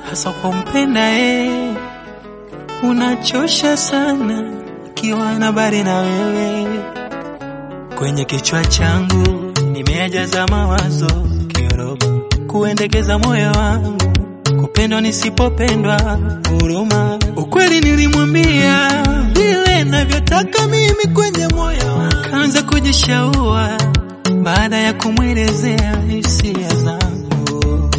hasa kwa mpenda eh, unachosha sana ukiwa na bari na wewe kwenye kichwa changu nimejaza mawazo kiroba kuendekeza moyo wangu kupendwa nisipopendwa huruma ukweli nilimwambia vile navyotaka mimi kwenye moyo wangu kaanza kujishaua baada ya kumwelezea hisia zangu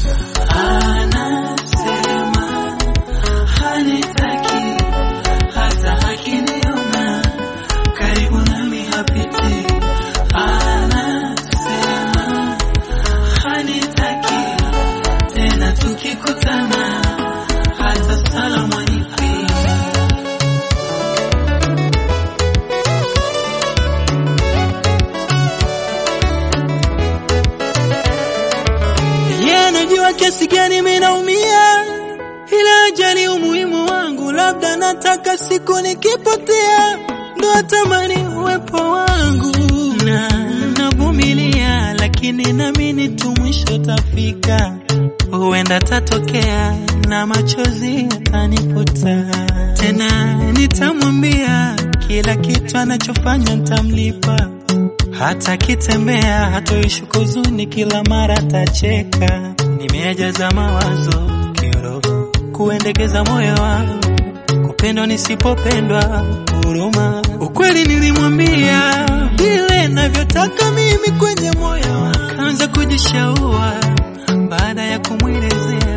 anasema hanitaki hata akiniona karibu nami hapiti anasema hanitaki tena tukikutana hata salamu hanipi yeye anajua kiasi gani mimi naumia, ila ajali umuhimu wangu, labda nataka siku nikipotea ndo atamani uwepo wangu, na navumilia, lakini naamini tu mwisho tafika, huenda tatokea na machozi yataniputa tena, nitamwambia kila kitu anachofanya nitamlipa hata kitembea hatoishi huzuni, kila mara tacheka. Nimejaza mawazo kiroho, kuendekeza moyo wangu, kupendwa nisipopendwa, huruma. Ukweli nilimwambia vile navyotaka mimi kwenye moyo wangu, kaanza kujishaua baada ya kumwelezea